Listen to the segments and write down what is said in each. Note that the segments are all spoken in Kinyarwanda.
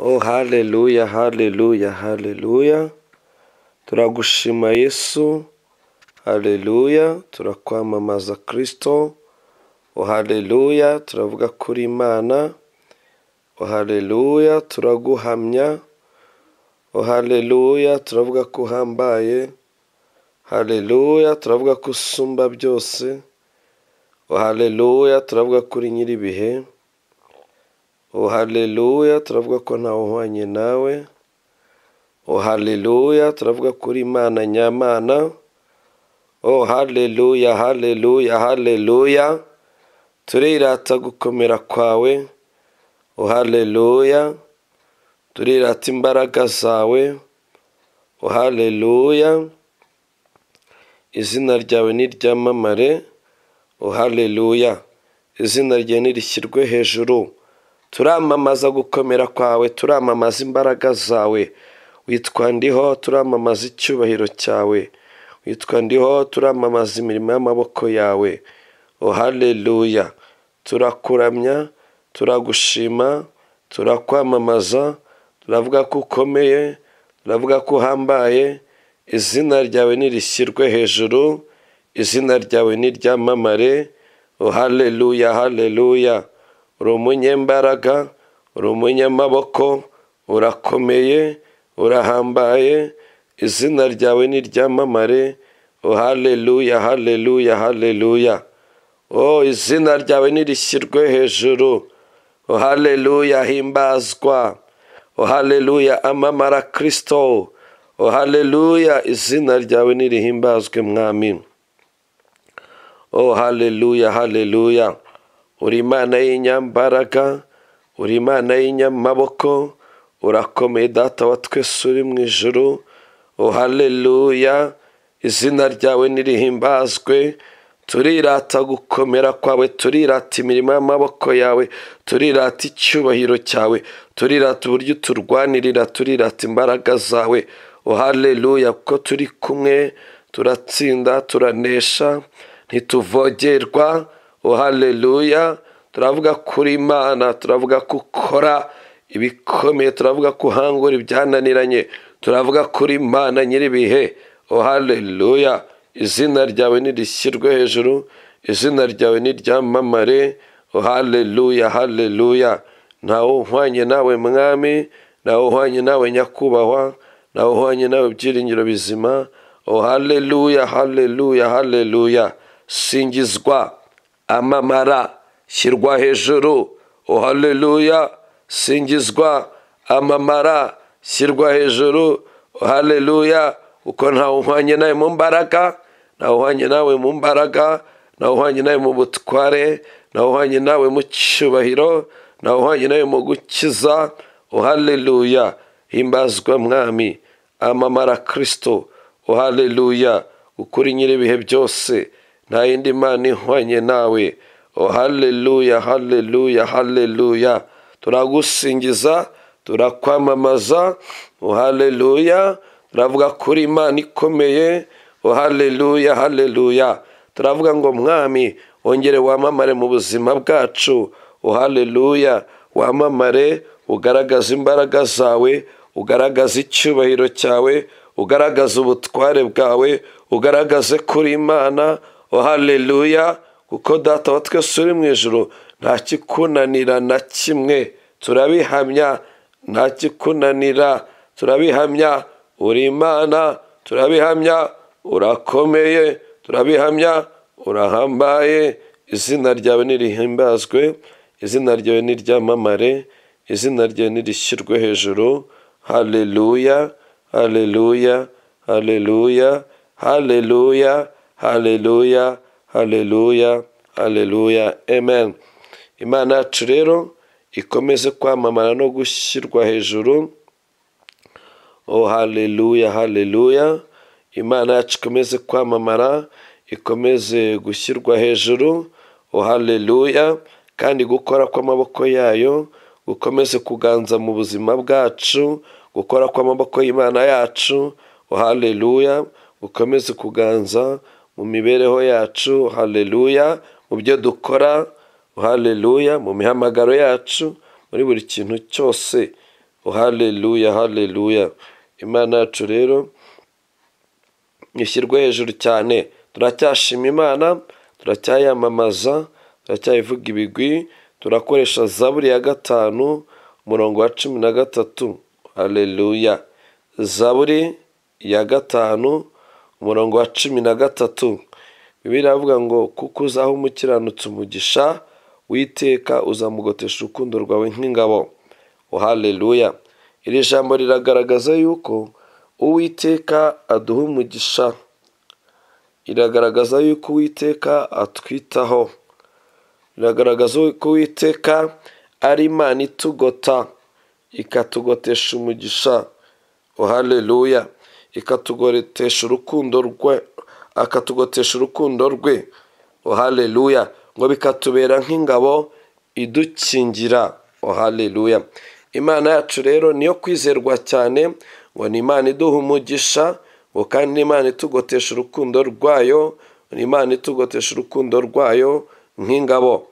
Oh haleluya, haleluya, haleluya, turagushima Yesu, haleluya, turakwamamaza Kristo, oh haleluya, turavuga kuri Imana, oh haleluya, turaguhamya, oh haleluya, turavuga ko uhambaye, haleluya, turavuga ko usumba byose, oh haleluya, turavuga kuri nyir'ibihe, oh haleluya, turavuga ko ntawe uhwanye nawe, oh haleluya, turavuga kuri Imana nyamana, oh haleluya, haleluya, haleluya, turirata gukomera kwawe, oh haleluya, turirata imbaraga zawe, oh haleluya, izina ryawe niryamamare, oh haleluya, izina ryawe nirishyirwe hejuru, turamamaza gukomera kwawe, turamamaza imbaraga zawe, witwa ndiho, turamamaza icyubahiro cyawe, witwa ndiho, turamamaza imirimo y'amaboko yawe, oh haleluya, turakuramya, turagushima, turakwamamaza, turavuga ko ukomeye, turavuga ko uhambaye, izina ryawe nirishyirwe hejuru, izina ryawe niryamamare, oh haleluya, haleluya, uri umunyembaraga, uri umunyamaboko, urakomeye, urahambaye, izina ryawe niryamamare, oh haleluya, haleluya, haleluya, oh izina ryawe nirishyirwe hejuru, oh haleluya, himbazwa, oh haleluya, amamara Kristo, oh haleluya, izina ryawe nirihimbazwe mwami, oh haleluya, haleluya, uri imana y'inyambaraga, uri imana y'inyamaboko, urakomeye data wa twese uri mu ijuru, oh haleluya, izina ryawe nirihimbazwe, turirata gukomera kwawe, turirata imirimo y'amaboko yawe, turirata icyubahiro cyawe, turirata uburyo uturwanirira, turirata imbaraga zawe, oh haleluya, kuko turi kumwe, turatsinda, turanesha, ntituvogerwa, oh haleluya, turavuga kuri Imana, turavuga ko ukora ibikomeye, turavuga ko uhangura ibyananiranye, turavuga kuri Imana nyir'ibihe, oh haleluya, izina ryawe nirishyirwe hejuru, izina ryawe niryamamare, oh haleluya, haleluya, ntawe uhwanye nawe mwami, ntawe uhwanye nawe nyakubahwa, ntawe uhwanye nawe byiringiro bizima, oh haleluya, haleluya, haleluya, singizwa, amamara, shyirwa hejuru, oh haleluya, singizwa, amamara, shyirwa hejuru, oh haleluya, kuko ntawe uhwanye nawe mu mbaraga, ntawe uhwanye nawe mu mbaraga, ntawe uhwanye nawe mu butware, ntawe uhwanye nawe mu cyubahiro, ntawe uhwanye nawe mu gukiza, oh haleluya, himbazwa mwami, amamara Kristo, oh haleluya, ukuri nyir'ibihe byose, nta yindi mana ihwanye nawe, oh haleluya, haleluya, haleluya, turagusingiza, turakwamamaza, oh haleluya, turavuga kuri imana ikomeye, oh haleluya, haleluya, turavuga ngo mwami wongere wamamare mu buzima bwacu, oh haleluya, wamamare ugaragaza imbaraga zawe, ugaragaza icyubahiro cyawe, ugaragaza ubutware bwawe, ugaragaze kuri imana, oh haleluya, kuko data wa twese uri mu ijoro nta kikunanira na kimwe, turabihamya, nta kikunanira, turabihamya, uri imana turabihamya urakomeye turabihamya urahambaye izina ryawe nirihimbazwe izina ryawe niryamamare izina ryawe nirishyirwe hejuru haleluya haleluya haleluya haleluya haleluya haleluya haleluya amen imana yacu rero ikomeze kwamamara no gushyirwa hejuru oh haleluya haleluya imana yacu ikomeze kwamamara ikomeze gushyirwa hejuru oh haleluya kandi gukora kw'amaboko yayo gukomeze kuganza mu buzima bwacu gukora kw'amaboko y'imana yacu oh haleluya gukomeze kuganza mu mibereho yacu haleluya mu byo dukora haleluya mu mihamagaro yacu muri buri kintu cyose o haleluya haleluya imana yacu rero ishyirwe hejuru cyane turacyashima imana turacyayamamaza turacyayivuga ibigwi turakoresha zaburi ya gatanu umurongo wa cumi na gatatu haleluya zaburi ya gatanu umurongo wa cumi na gatatu bibiri avuga ngo kuko uzaho umukiranutsi umugisha witeka uzamugotesha urukundo rwawe nk'ingabo haleluya iri jambo riragaragaza yuko uwiteka aduha umugisha iragaragaza yuko uwiteka atwitaho iragaragaza yuko uwiteka ari imana itugota ikatugotesha umugisha haleluya ikatugotesha urukundo rwe akatugotesha urukundo rwe haleluya ngo bikatubera nk'ingabo idukingira haleluya imana yacu rero niyo kwizerwa cyane ngo ni imana iduha umugisha ngo kandi ni imana itugotesha urukundo rwayo ni imana itugotesha urukundo rwayo nk'ingabo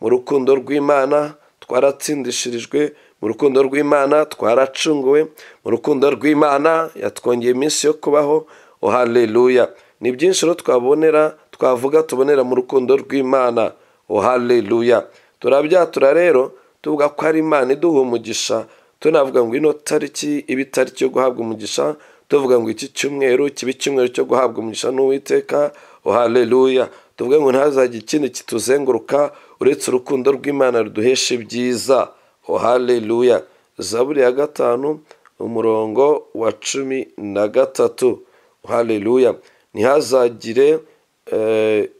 mu rukundo rw'imana twaratsindishirijwe mu rukundo rw'imana twaracunguwe mu rukundo rw'imana yatwongeye iminsi yo kubaho haleluya ni byinshi rero twabonera twavuga tubonera mu rukundo rw'imana haleluya turabyatura rero tuvuga ko ari imana iduha umugisha tunavuga ngo ino tariki iba itariki yo guhabwa umugisha tuvuga ngo iki cyumweru kiba icyumweru cyo guhabwa umugisha n'uwiteka haleluya tuvuge ngo ntazajye ikindi kituzenguruka uretse urukundo rw'imana ruduhesha ibyiza haleluya zaburi ya gatanu umurongo wa cumi na gatatu haleluya ntihazagire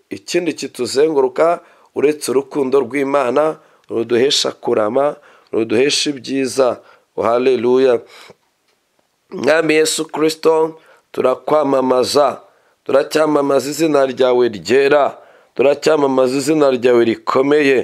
ikindi kituzenguruka uretse urukundo rw'imana ruduhesha kurama ruduhesha ibyiza haleluya mwami yesu kirisito turakwamamaza turacyamamaza izina ryawe ryera turacyamamaza izina ryawe rikomeye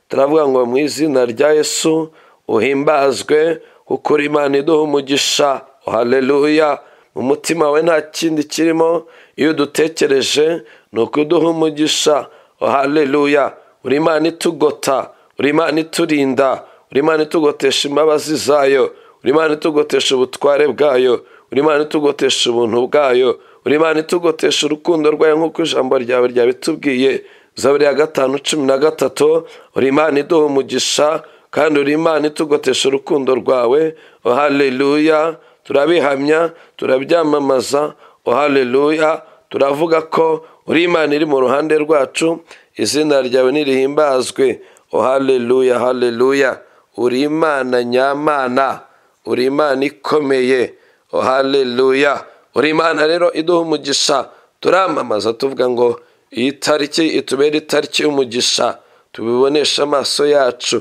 turavuga ngo mu izina rya yesu uhimbazwe kuko imana iduha umugisha haleluya mu mutima we nta kindi kirimo iyo udutekereje ni ukuduha umugisha haleluya uri imana itugota uri imana iturinda uri imana itugotesha imbabazi zayo uri imana itugotesha ubutware bwayo uri imana itugotesha ubuntu bwayo uri imana itugotesha urukundo rwayo nk'uko ijambo ryawe ryabitubwiye zaburi ya gatanu cumi na gatatu uri imana iduha umugisha kandi uri imana itugotesha urukundo rwawe haleluya turabihamya turabyamamaza haleluya turavuga ko uri imana iri mu ruhande rwacu izina ryawe nirihimbazwe haleluya haleluya uri imana nyamana uri imana ikomeye haleluya uri imana rero iduha umugisha turamamaza tuvuga ngo iyi tariki itubere itariki y'umugisha tubibonesha amaso yacu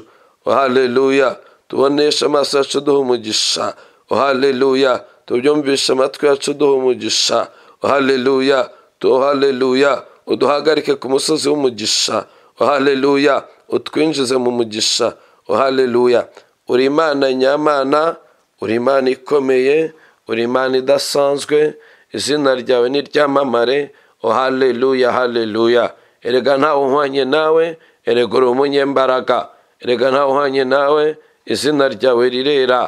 haleluya tubonesha amaso yacu duha umugisha haleluya tubyumvishe amatwi yacu duha umugisha haleluya haleluya uduhagarike ku musozi w'umugisha haleluya utwinjize mu mugisha haleluya uri imana nyamana uri imana ikomeye uri imana idasanzwe izina ryawe ni ryamamare haleluya haleluya erega ntawe uhwanye nawe erega uri umunyembaraga erega ntawe uhwanye nawe izina ryawe rirera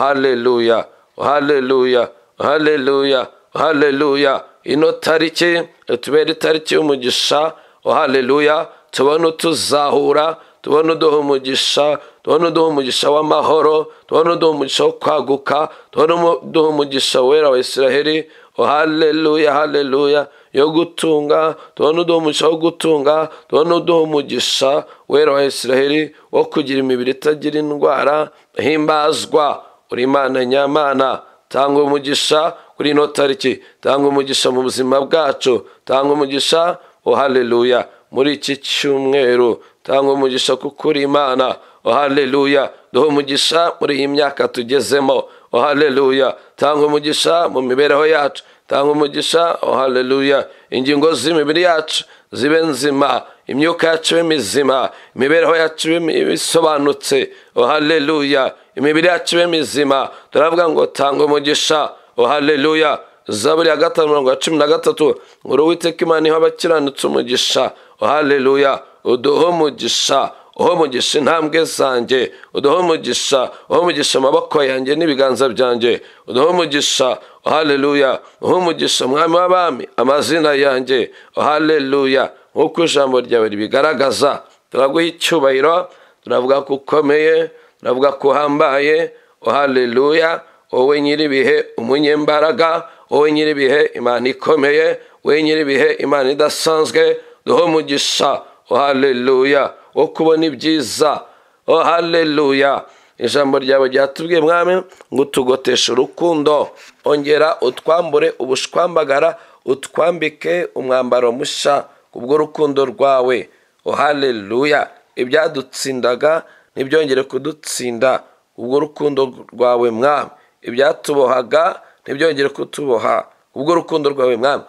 haleluya haleluya haleluya haleluya ino tariki itubere itariki y'umugisha haleluya tubona utuzahura tubona uduha umugisha tubona uduha umugisha w'amahoro tubona uduha umugisha wo kwaguka tubona uduha umugisha wera wa israheli haleluya haleluya yo gutunga tubona uduha umugisha wo gutunga tubona uduha umugisha wera wa israheli wo kugira imibiri itagira indwara himbazwa uri imana nyamana tanga umugisha kuri ino tariki tanga umugisha mu buzima bwacu tanga umugisha haleluya muri iki cyumweru tanga umugisha kuko uri imana haleluya duha umugisha muri iyi myaka tugezemo haleluya tanga umugisha mu mibereho yacu tanga umugisha haleluya ingingo z'imibiri yacu zibe nzima imyuka yacu ibe mizima imibereho yacu ibe isobanutse haleluya imibiri yacu ibe mizima turavuga ngo tanga umugisha haleluya zaburi ya gatanu mirongo ya cumi na gatatu ngo uwiteka imana iha abakiranutse umugisha haleluya uduhe umugisha uho umugisha intambwe zanjye uduhe umugisha uho umugisha amaboko yanjye n'ibiganza byanjye uduhe umugisha haleluya uhe umugisha umwami w'abami amazina yanjye haleluya nk'uko ijambo ryawe ribigaragaza turaguha icyubahiro turavuga ko ukomeye turavuga ko uhambaye haleluya wowe nyir'ibihe umunyembaraga wowe nyir'ibihe imana ikomeye wowe nyir'ibihe imana idasanzwe duhe umugisha haleluya wo kubona ibyiza oh haleluya ijambo ryawe ryatubwiye mwami ngo utugoteshe urukundo ongera utwambure ubushwambagara utwambike umwambaro mushya kubw'urukundo rwawe oh haleluya ibyadutsindaga ntibyongere kudutsinda kubw'urukundo rwawe mwami ibyatubohaga ntibyongere kutuboha kubw'urukundo rwawe mwami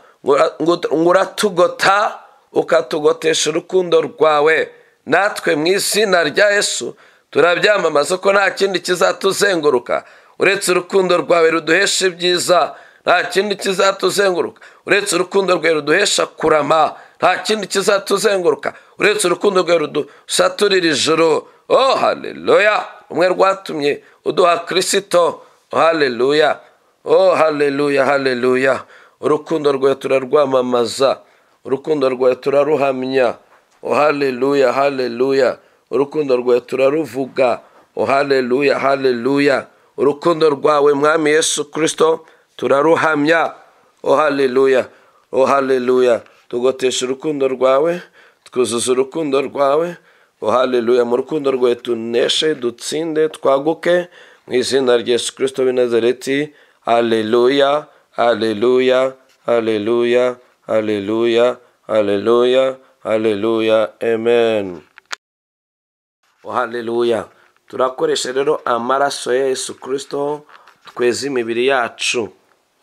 ngo uratugota ukatugotesha urukundo rwawe natwe mu izina rya yesu turabyamamaza ko nta kindi kizatuzenguruka uretse urukundo rwawe ruduhesha ibyiza nta kindi kizatuzenguruka uretse urukundo rwawe ruduhesha kurama nta kindi kizatuzenguruka uretse urukundo rwawe rudusaturira ijoro oh haleluya umwe rwatumye uduha kirisito haleluya oh haleluya haleluya urukundo rwawe turarwamamaza urukundo rwawe turaruhamya haleluya haleluya urukundo rwawe turaruvuga haleluya haleluya urukundo rwawe mwami yesu kirisito turaruhamya haleluya haleluya tugotesha urukundo rwawe twuzuza urukundo rwawe haleluya mu rukundo rwawe tuneshe dutsinde twaguke mu izina rya yesu kirisito w'i nazareti haleluya haleluya haleluya haleluya haleluya haleluya amen haleluya turakoresha rero amaraso ya yesu kirisito tweza imibiri yacu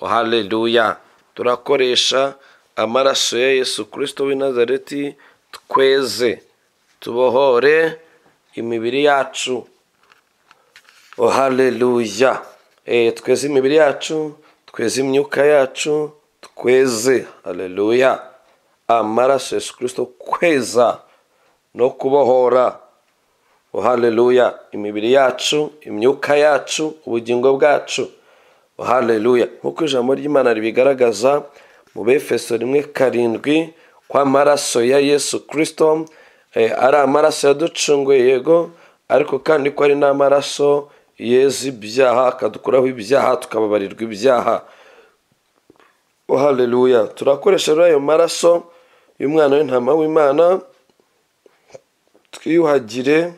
haleluya turakoresha amaraso ya yesu kirisito w'i nazareti tweze tubohore imibiri yacu haleluya tweze imibiri yacu tweze imyuka yacu tweze haleluya amaraso yesu kirisito kweza no kubohora haleluya imibiri yacu imyuka yacu ubugingo bwacu haleluya nk'uko ijambo ry'imana ribigaragaza mu befeso rimwe karindwi ko amaraso ya yesu kirisito ari amaraso yaducunguye yego ariko kandi ko ari n'amaraso yeza ibyaha akadukuraho ibyaha tukababarirwa ibyaha haleluya turakoresha rero ayo maraso y'umwana w'intama w'imana twiyuhagire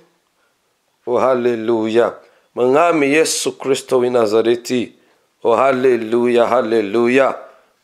haleluya mwami yesu kirisito w'i nazareti haleluya haleluya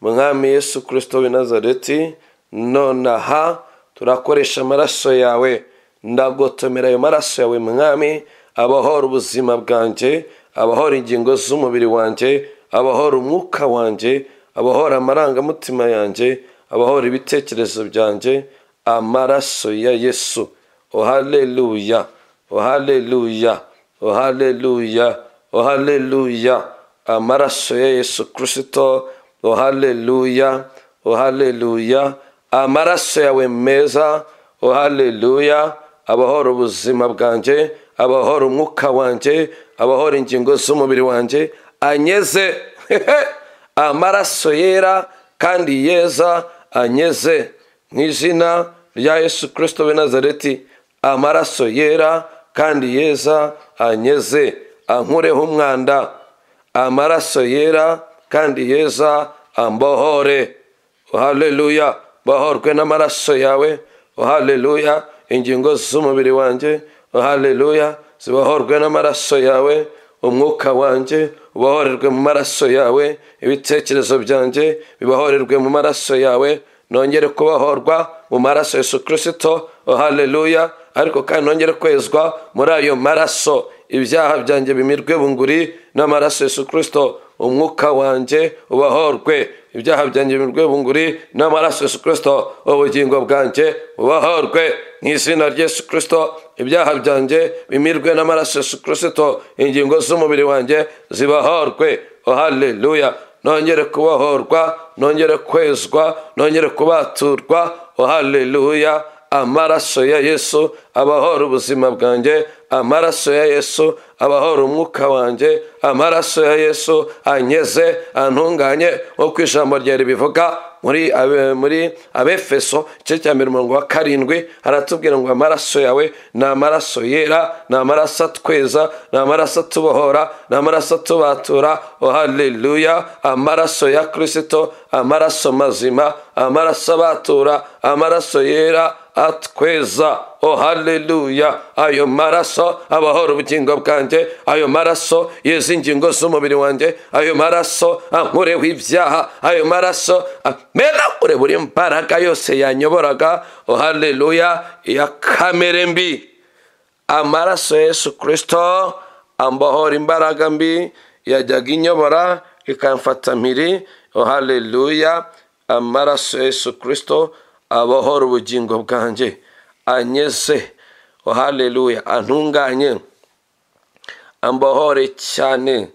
mwami yesu kirisito w'i nazareti nonaha turakoresha amaraso yawe ndagotomera ayo maraso yawe mwami abahora ubuzima bwanjye abahora ingingo z'umubiri wanjye abahora umwuka wanjye abahora amarangamutima yanjye abahora ibitekerezo byanjye amaraso ya yesu ohaleluya ohaleluya ohaleluya ohaleluya amaraso ya yesu kirisito ohaleluya ohaleluya amaraso yawe meza ohaleluya abahora ubuzima bwanjye abahora umwuka wanjye abahora ingingo z'umubiri wanjye anyeze amaraso yera kandi yeza anyeze mu izina rya yesu kirisito w'i nazareti amaraso yera kandi yeza anyeze ankureho umwanda amaraso yera kandi yeza ambohore haleluya bohorwe n'amaraso yawe haleluya ingingo z'umubiri wanjye haleluya zibohorwe n'amaraso yawe umwuka wanjye ubohorerwe mu maraso yawe ibitekerezo byanjye bibohorerwe mu maraso yawe nongere kubohorwa mu maraso yesu kirisito haleluya ariko kandi nongere kwezwa muri ayo maraso ibyaha byanjye bimirwe bunguri n'amaraso yesu kirisito umwuka wanjye ubohorwe ibyaha byanjye bimirwe bunguri n'amaraso yesu kirisito ubugingo bwanjye ubohorwe mu izina rya yesu kirisito ibyaha byanjye bimirwe n'amaraso yesu kirisito ingingo z'umubiri wanjye zibohorwe haleluya nongere kubohorwa nongere kwezwa nongere kubaturwa haleluya amaraso ya yesu abahora ubuzima bwanjye amaraso ya yesu abahora umwuka wanjye amaraso ya yesu anyeze antunganye nk'uko ijambo ryari bivuga muri abe- muri abefeso igice cya mbere umurongo wa karindwi haratubwira ngo amaraso yawe ni amaraso yera ni amaraso atweza ni amaraso atubohora ni amaraso atubatura oh haleluya amaraso ya kirisito amaraso mazima amaraso abatura amaraso yera atweza oh haleluya ayo maraso abahora ubugingo bwanjye ayo maraso yeza ingingo z'umubiri wanjye ayo maraso ankureho ibyaha ayo maraso amenagure buri mbaraga yose yanyoboraga oh haleluya ya kamere mbi amaraso ya yesu kirisito ambohora imbaraga mbi yajyaga inyobora ikamfata mpiri oh haleluya amaraso ya yesu kirisito abohora ubugingo bwanjye anyeze oh haleluya antunganye ambohore cyane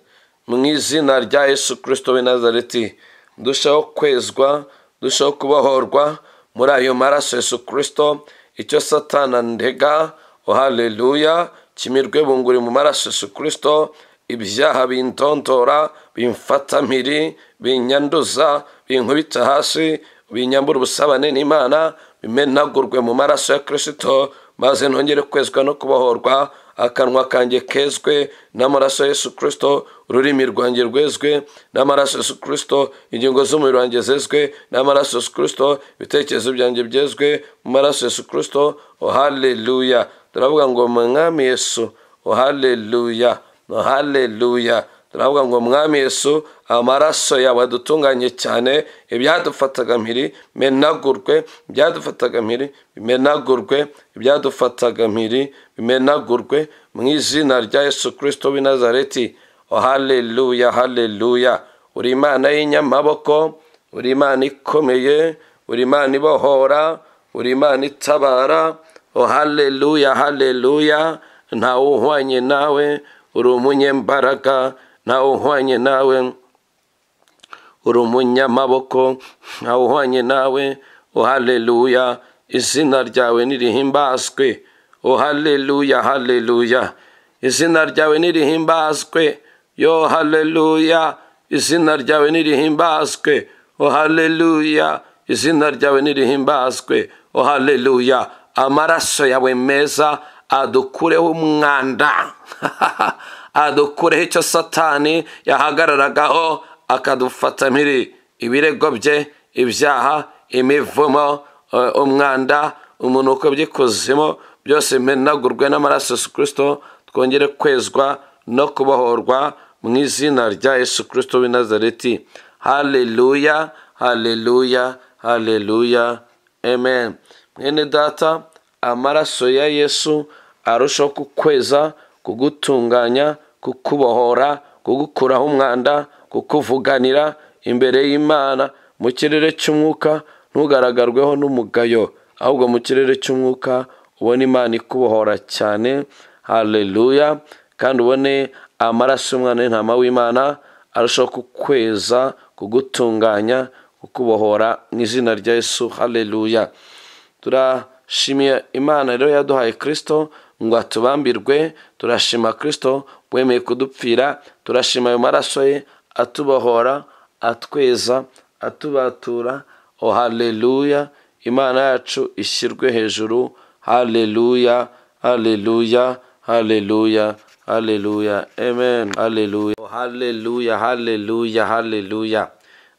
mu izina rya yesu kirisito w'i nazareti ndushaho kwezwa ndushaho kubohorwa muri ayo maraso yesu kirisito icyo satana ndega oh haleluya kimirwe bunguri mu maraso yesu kirisito ibyaha bindondora bimfatamiri binyanduza binkubita hasi binyambura ubusabane n'imana bimenagurwe mu maraso ya kirisito maze nongere kwezwa no kubohorwa akanwa kanjye kezwe n'amaraso ya yesu kirisito ururimi rwanjye rwezwe n'amaraso ya yesu kirisito ingingo z'umubiri wanjye zezwe n'amaraso ya yesu kirisito ibitekerezo byanjye byezwe mu maraso ya yesu kirisito oh haleluya turavuga ngo mwami yesu oh haleluya oh haleluya turavuga ngo mwami yesu amaraso yawe adutunganye cyane ibyadufataga mpiri bimenagurwe ibyadufataga mpiri bimenagurwe ibyadufataga mpiri bimenagurwe mu izina rya yesu kirisito w'i nazareti oh haleluya haleluya uri imana y'inyamaboko uri imana ikomeye uri imana ibohora uri imana itabara oh haleluya haleluya ntawe uhwanye nawe uri umunyembaraga ntawe uhwanye nawe uri umunyamaboko ntawe uhwanye nawe oh haleluya izina ryawe nirihimbazwe oh haleluya haleluya izina ryawe nirihimbazwe yo haleluya izina ryawe nirihimbazwe oh haleluya izina ryawe nirihimbazwe oh haleluya amaraso yawe meza adukureho umwanda adukureho icyo satani yahagararagaho akadufata mpiri ibirego bye ibyaha imivumo eh, umwanda umunuko by'ikuzimu byose bimenagurwe n'amaraso ya yesu kirisito twongere kwezwa no kubohorwa mu izina rya yesu kirisito w'i nazareti haleluya haleluya haleluya amen mwene data amaraso ya yesu arushaho kukweza kugutunganya kukubohora kugukuraho umwanda kukuvuganira imbere y'imana mu kirere cy'umwuka ntugaragaweho n'umugayo ahubwo mu kirere cy'umwuka ubone imana ikubohora cyane haleluya kandi ubone amaraso y'umwana w'intama w'imana arushaho kukweza kugutunganya kukubohora mu izina rya yesu haleluya turashimiye imana rero yaduhaye kirisito ngo atubambirwe turashima kirisito wemeye kudupfira turashima ayo maraso ye atubohora atweza atubatura oh haleluya imana yacu ishyirwe hejuru haleluya haleluya haleluya haleluya amen haleluya Oh, haleluya haleluya haleluya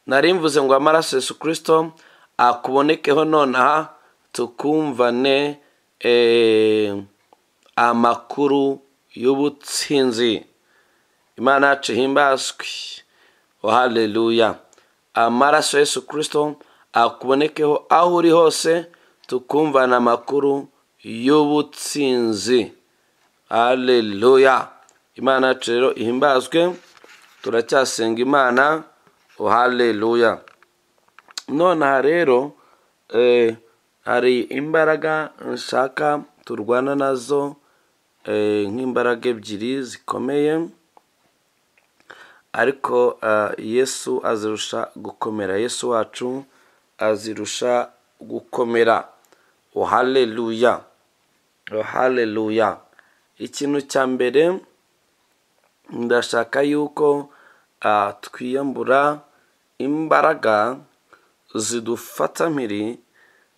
nari mvuze ngo amaraso ya yesu kirisito akubonekeho nonaha tukumvane eh, amakuru y'ubutsinzi imana yacu ihimbazwe oh haleluya amaraso ya yesu kirisito akubonekeho aho uri hose tukumvana amakuru y'ubutsinzi haleluya imana yacu rero ihimbazwe turacyasenga imana oh haleluya nonaha rero eh, hari imbaraga nshaka turwana nazo eh, nk'imbaraga ebyiri zikomeye ariko eh, yesu azirusha gukomera yesu wacu azirusha gukomera ohaleluya ohaleluya ikintu cya mbere ndashaka yuko ah, twiyambura imbaraga zidufata mpiri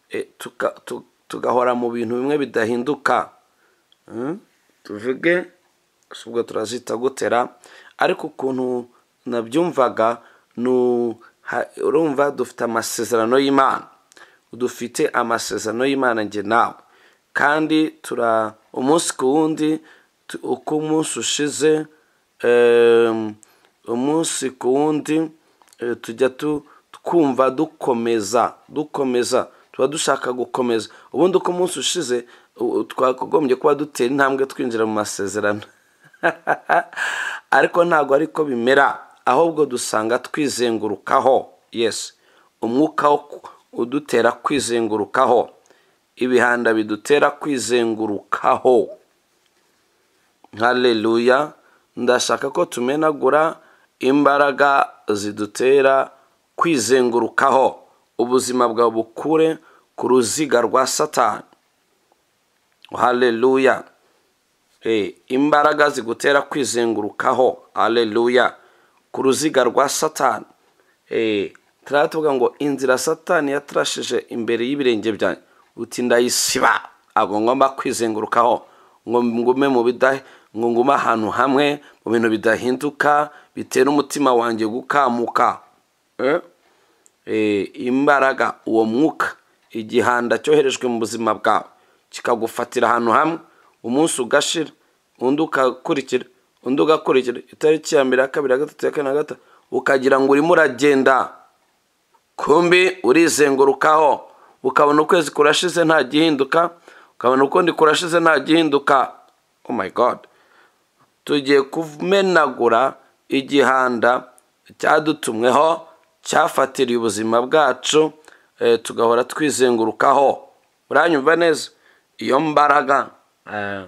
eh, tuka- tu- tugahora mu bintu bimwe bidahinduka Mm? tuvuge si ubwo turazita gutera ariko ukuntu nabyumvaga ni u- ha- urumva dufite amasezerano y'imana dufite amasezerano y'imana njye nawe kandi tura umunsi ku wundi tu- uko umunsi ushize em, umunsi ku wundi eh, tujya tu- twumva dukomeza dukomeza tuba dushaka gukomeza ubundi uko umunsi ushize u- twagombye kuba dutera intambwe twinjira mu masezerano ariko ntabwo ariko bimera ahubwo dusanga twizengurukaho yesi umwuka wo ku- udutera kwizengurukaho ibihanda bidutera kwizengurukaho haleluya ndashaka ko tumenagura imbaraga zidutera kwizengurukaho ubuzima bwawe bukure ku ruziga rwa satani haleluya Eh, imbaraga zigutera kwizengurukaho haleluya ku ruziga rwa satani Eh, turaba tuvuga ngo inzira satani yatrashije imbere y'ibirenge byanjye uti ndayisiba ntabwo ngomba kwizengurukaho ngo ngume mu bida ngo ngume ahantu hamwe mu bintu bidahinduka bitera umutima wanjye gukamuka Eh? eh, imbaraga uwo mwuka igihanda cyoherejwe mu buzima bwawe kikagufatira ahantu hamwe umunsi ugashira undi ugakurikira undi ugakurikira itariki ya mbere ya kabiri ya gatatu ya kane ya gatanu ukagira ngo urimo uragenda kumbi urizengurukaho ukabona ukwezi kurashize nta gihinduka ukabona ukundi kurashize nta gihinduka oh my god tugiye kumenagura igihanda cyadutumweho cyafatiriye ubuzima bwacu eh, tugahora twizengurukaho uranyumva neza iyo mbaraga eh,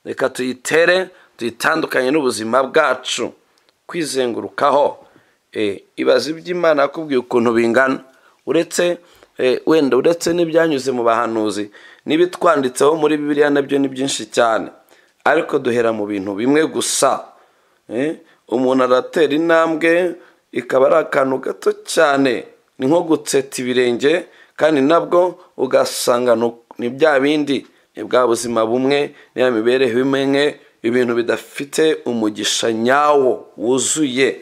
reka tuyitere tuyitandukanye n'ubuzima bwacu kwizengurukaho eh, ibaze iby'imana yakubwiye ukuntu bingana uretse eh, wenda uretse n'ibyanyuze mu bahanuzi n'ibitwanditseho muri bibiliya nabyo ni byinshi cyane ariko duhera mu bintu bimwe gusa Eh, umuntu aratera intambwe ikaba ari akantu gato cyane ni nko gutseta ibirenge kandi nabwo ugasanga ni uku- ni bya bindi ni bwa buzima bumwe niya mibereho imwe ibintu bidafite umugisha nyawo wuzuye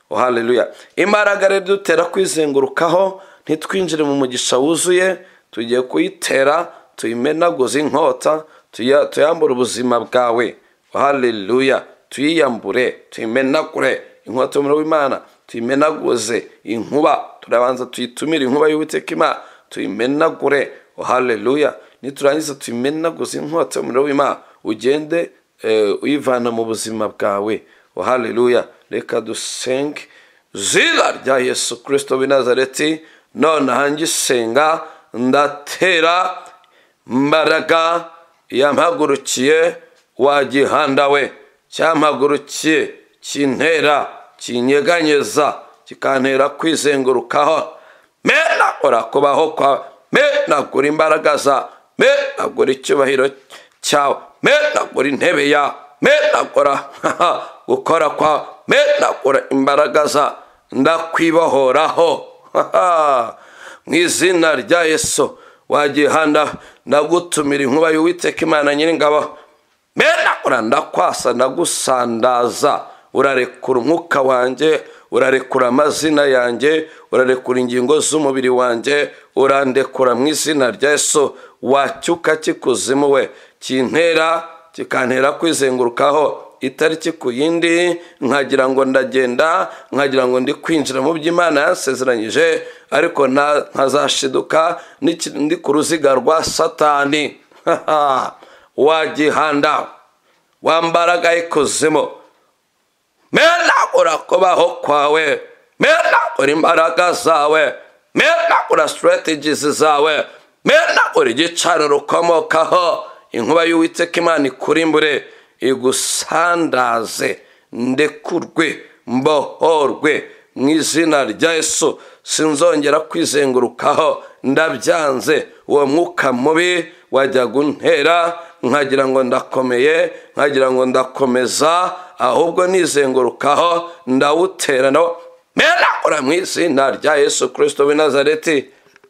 Oh, haleluya imbaraga rero dutera kwizengurukaho ntitwinjire mu mugisha wuzuye tugiye kuyitera tuyimenaguze inkota tuya- tuyambure ubuzima bwawe Oh, haleluya tuyiyambure tuyimenagure inkota y'umuriro w'imana tuyimenaguze inkuba turabanza tuyitumire inkuba y'uwiteka imana tuyimenagure Oh, haleluya niturangiza tuyimenaguze inkota y'umuriro w'imana ugende eh, uyivana mu buzima bwawe Oh, haleluya reka dusenge zina rya yesu kirisito w'i nazareti nonaha ngisenga ndatera mbaraga yampagurukiye wa gihanda we cyampagurukiye kintera kinyeganyeza kikantera kwizengurukaho mena urakubaho kwa menagura imbaraga za menagura icyubahiro cyawe menagura intebe ya menagura gukora kwa menagura imbaraga za ndakwibohoraho mu izina rya yesu wagihanda ndagutumira inkuba y'uwiteka imana nyiringabo menagura ndakwasa ndagusandaza urarekura umwuka wanjye urarekura amazina yanjye urarekura ingingo z'umubiri wanjye urandekura mu izina rya yesu wacyuka kikuzimu we kintera kikantera kwizengurukaho itariki ku yindi nkagira ngo ndagenda nkagira ngo ndi kwinjira mu by'imana yasezeranyije ariko nta- ntazashiduka n'iki- ndi ku ruziga rwa satani wagihanda wambaraga ikuzimu menagura kubaho kwawe menagura imbaraga zawe menagura sitarategizi zawe menagura igicaniro ukomokaho inkuba y'uwiteka imana ikurimbure igusandaze ndekurwe mbohorwe mu izina rya yesu sinzongera kwizengurukaho ndabyanze uwo mwuka mubi wajya guntera nkagira ngo ndakomeye nkagira ngo ndakomeza ahubwo nizengurukaho ndawutera nawo mera ora mu izina rya yesu kirisito w'i nazareti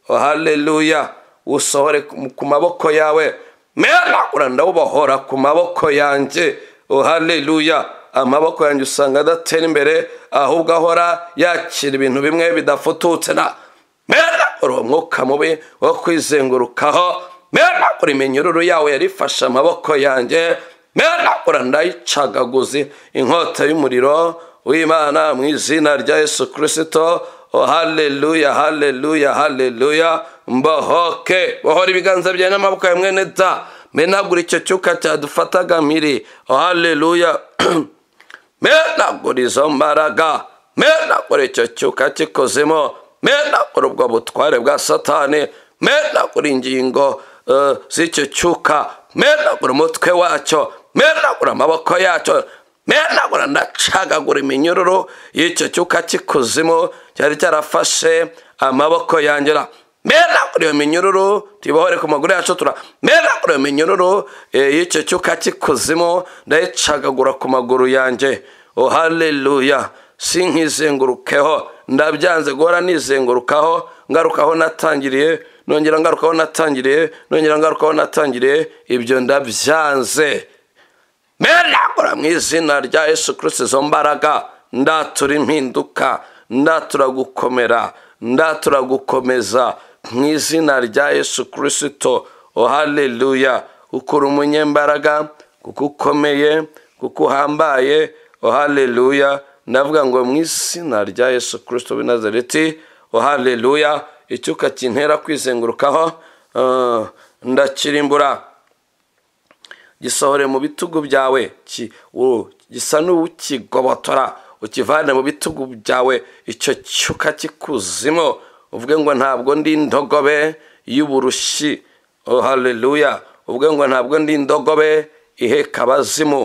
haleluya usohore ku maboko yawe mera ora ndawubohora ku maboko yanjye haleluya amaboko yanjye usanga adatera imbere ahubwo ahora yakira ibintu bimwe bidafututse na mera uri umwuka mubi wo kwizengurukaho mera uri iminyururu yawe yarifashe amaboko yanjye mera urandayicagaguzi inkota y'umuriro w'imana mu izina rya yesu kirisito haleluya haleluya haleluya mbohoke bohora ibiganza byawe n'amaboko yawe mwene da menagura icyo cyuka cyadufataga miri haleluya menagura izo mbaraga menagura icyo cyuka cy'ikozemo menagura ubwo butware bwa satani menagura ingingo z'icyo cyuka menagura umutwe wacyo menagura amaboko yacyo menagura ndacagagura iminyururu y'icyo cyuka cy'ikuzimu cyari cyarafashe amaboko yangera menagura iyo minyururu tubohore ku maguru yacu tura menagura iyo minyururu y'icyo cyuka cy'ikuzimu ndayicagagura ku maguru yanjye ohaleluya si nkizengurukeho ndabyanze guhora nizengurukaho ngarukaho natangiriye nongera ngarukaho natangiriye nongera ngarukaho natangiriye ibyo ndabyanze meragura mu izina rya yesu kirisiti izo mbaraga ndatura impinduka ndatura gukomera ndatura gukomeza mu izina rya yesu kirisito ohaleluya kuko uri umunyembaraga kuko ukomeye kuko uhambaye ohaleluya ndavuga ngo mu izina rya yesu kirisito w'i nazareti ohaleluya icyuka kintera kwizengurukaho ndakirimbura gisohore mu bitugu byawe gisa n'ukigobotora ukivane mu bitugu byawe icyo cyuka cy'ikuzimu uvuge ngo ntabwo ndi indogobe y'uburushi haleluya uvuge ngo ntabwo ndi indogobe iheka abazimu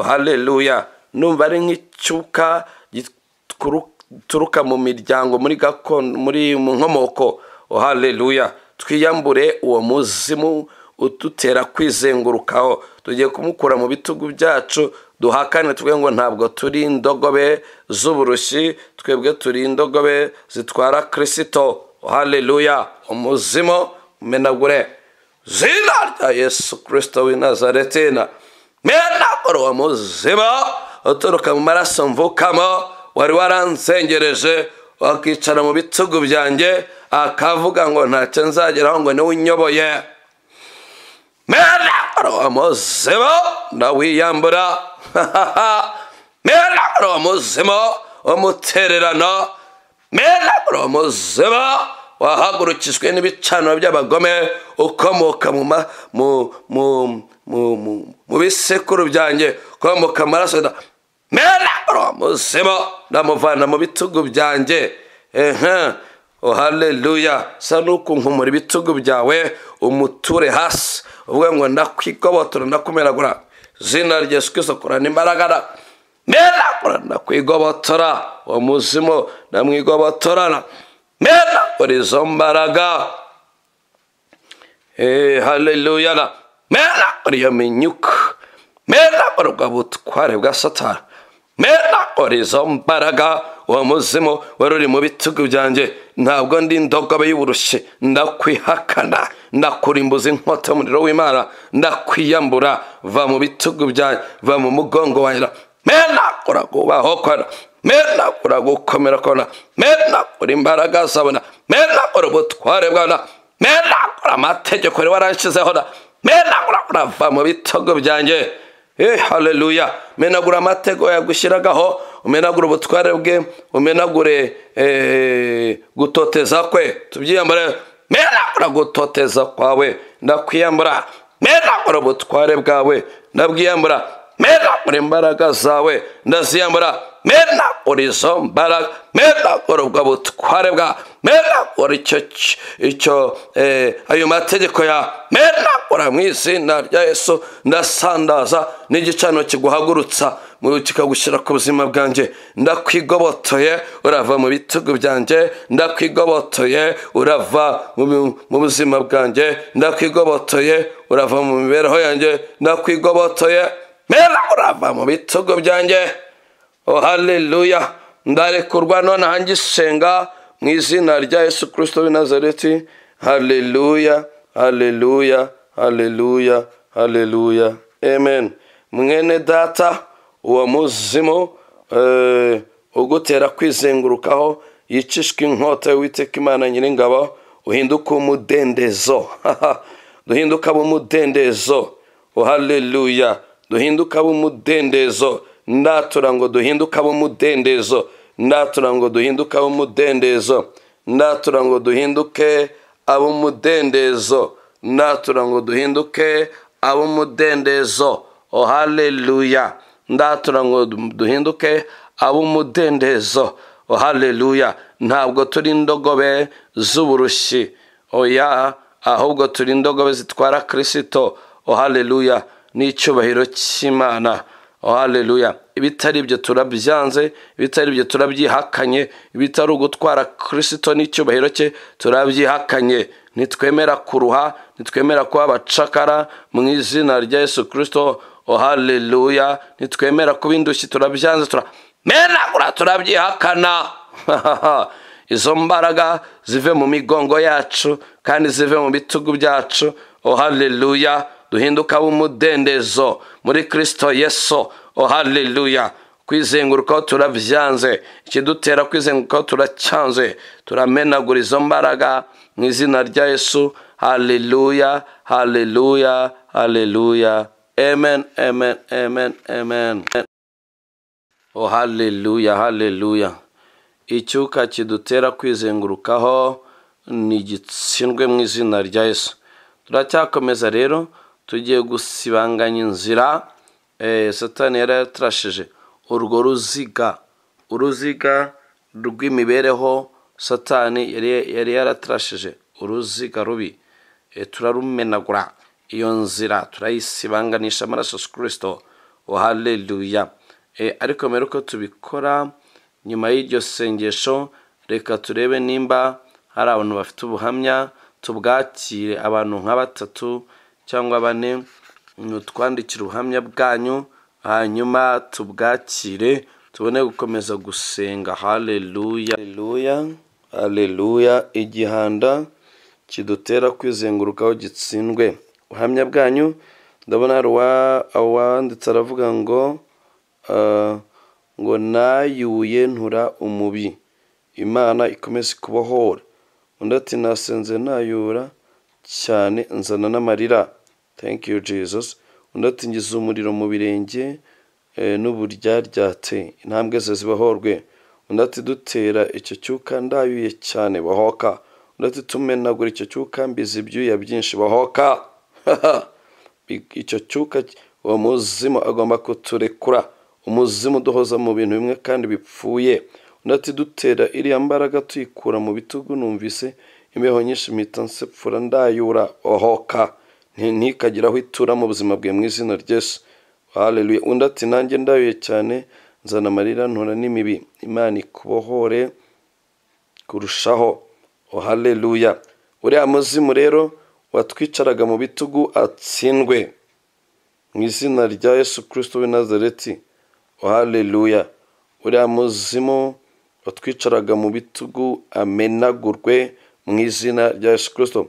haleluya numva ari nk'icyuka gituruka mu miryango muri gakondo muri mu nkomoko haleluya twiyambure uwo muzimu udutera kwizengurukaho tugiye kumukura mu bitugu byacu duhakane twe ngo ntabwo turi indogobe z'uburushi twebwe turi indogobe zitwara kirisito haleluya umuzimo umenagure zina rya yesu kirisito w'i nazaretina menagure uwo muzima uturuka mu maraso mvukamo wari waransengereje wakicara mu bitugu byanjye akavuga ngo ntacyo nzageraho ngo niwe unyoboye menagure uwo muzima ndawiyambura menagure uwo muzima w'umutererano menagure uwo muzima wahagurukijwe n'ibicaniro by'abagome ukomoka mu ma mu mu mu bisekuru byanjye ukomoka amaraso menagure uwo muzima ndamuvana mu bitugu byanjye ehe haleluya sa nuko nkumura ibitugu byawe umuture hasi uvuga ngo ndakwigobotora ndakumeragura zina rya yesu kirisito kurana imbaraga meragura ndakwigobotora uwo muzimu ndamwigobotorana meragura izo mbaraga haleluya na meragura iyo minyuka meragura ubwo butware bwa satana meragura izo mbaraga uwo muzimu wari uri mu bitugu byanjye ntabwo ndi indogobe y'uburushi ndakwihakana ndakurimbuza inkota y'umuriro w'imana ndakwiyambura va mu bitugu byanjye va mu mugongo wanjye menagura kubaho kora menagura gukomera kora menagura imbaraga zabona menagura ubutware bwabona menagura amategeko wari waranshyizeho na menagura urava mu bitugu byanjye haleluya umenagura amategeko yagushyiragaho umenagura ubutware bwe umenagure gutoteza kwe tubyiyambure menagura gutoteza kwawe ndakwiyambura menagura ubutware bwawe ndabwiyambura menagura imbaraga zawe ndaziyambura menagura izo mbaraga menagura ubwo butware bwa menagura icyo icyo ayo mategeko ya menagura mu izina rya yesu ndasandaza n'igicaniro kiguhagurutsa murukika gushyira ku buzima bwanjye ndakwigobotoye urava mu bitugu byanjye ndakwigobotoye urava mu bi- mu buzima bwanjye ndakwigobotoye urava mu mibereho yanjye ndakwigobotoye mera urava mu bitugu byanjye Oh, haleluya ndarekurwa nonaha ngisenga mu izina rya yesu kirisito w'i nazareti haleluya haleluya haleluya haleluya amen mwene data uwo muzimu eh, ugutera kwizengurukaho yicishwa inkota y'uwiteka imana nyiringabo uhinduka umudendezo duhinduka b'umudendezo Oh, haleluya duhinduka b'umudendezo ndatura ngo duhinduka b'umudendezo ndatura ngo duhinduke ab'umudendezo ndatura ngo duhinduke ab'umudendezo ndatura ngo duhinduke ab'umudendezo oh haleluya ndatura ngo duhinduke ab'umudendezo oh haleluya ntabwo turi indogobe z'uburushyi oya ahubwo turi indogobe zitwara kirisito oh haleluya n'icyubahiro cy'imana oh haleluya ibitari ibyo turabyanze ibitari ibyo turabyihakanye ibitari ugutwara kirisito n'icyubahiro cye turabyihakanye ntitwemera kuruha ntitwemera kuba abacakara mu izina rya yesu kirisito oh haleluya ntitwemera kuba indushyi turabyanze turamenagura turabyihakana izo mbaraga zive mu migongo yacu kandi zive mu bitugu byacu oh haleluya duhinduka b'umudendezo muri kirisito yesu oh haleluya kwizengurukaho turabyanze ikidutera kwizengurukaho turacyanze turamenagura izo mbaraga mu izina rya yesu haleluya haleluya haleluya amen amen amen amen oh haleluya haleluya icyuka kidutera kwizengurukaho ni gitsindwe mu izina rya yesu turacyakomeza rero tugiye gusibanganya inzira eh, satani yari yatarashije urwo ruziga uruziga rw'imibereho satani yari yari yaratarashije uruziga rubi Eh, turarumenagura iyo nzira turayisibanganisha amaraso ya kirisito oh haleluya Eh, ariko mbere uko tubikora nyuma y'iryo sengesho reka turebe nimba hari abantu bafite ubuhamya tubwakire abantu nka batatu cyangwa bane mutwandikire ubuhamya bwanyu hanyuma tubwakire tubone gukomeza gusenga haleluya haleluya haleluya igihanda kidutera kwizengurukaho gitsindwe ubuhamya bwanyu ndabona hari uwa- uwanditse aravuga ngo ah, ngo nayuye ntura umubi imana ikomeze kubohora undi ati nasenze nayura cyane nzana n'amarira thank you jesus undi ati ngize umuriro mu birenge eh, n'uburyaryate intambwe ze zibohorwe undi ati dutera icyo cyuka ndayuye cyane bohoka undi ati tumenagura icyo cyuka mbizi ibyuya byinshi bohoka icyo cyuka uwo muzimu agomba kuturekura umuzimu uduhoza mu bintu bimwe kandi bipfuye undi ati dutera iriya mbaraga tuyikura mu bitugu numvise imbeho nyinshi mpita nsepfura ndayura ohoka nti- ntikagire aho itura mu buzima bwe mu izina ryesu haleluya undi ati nanjye ndayuye cyane nzana amarira ntura n'imibi imana ikubohore kurushaho oh haleluya uriya muzimu rero watwicaraga mu bitugu atsindwe mu izina rya yesu kirisito w'i nazareti oh haleluya uriya muzimu watwicaraga mu bitugu amenagurwe mu izina rya yesu kirisito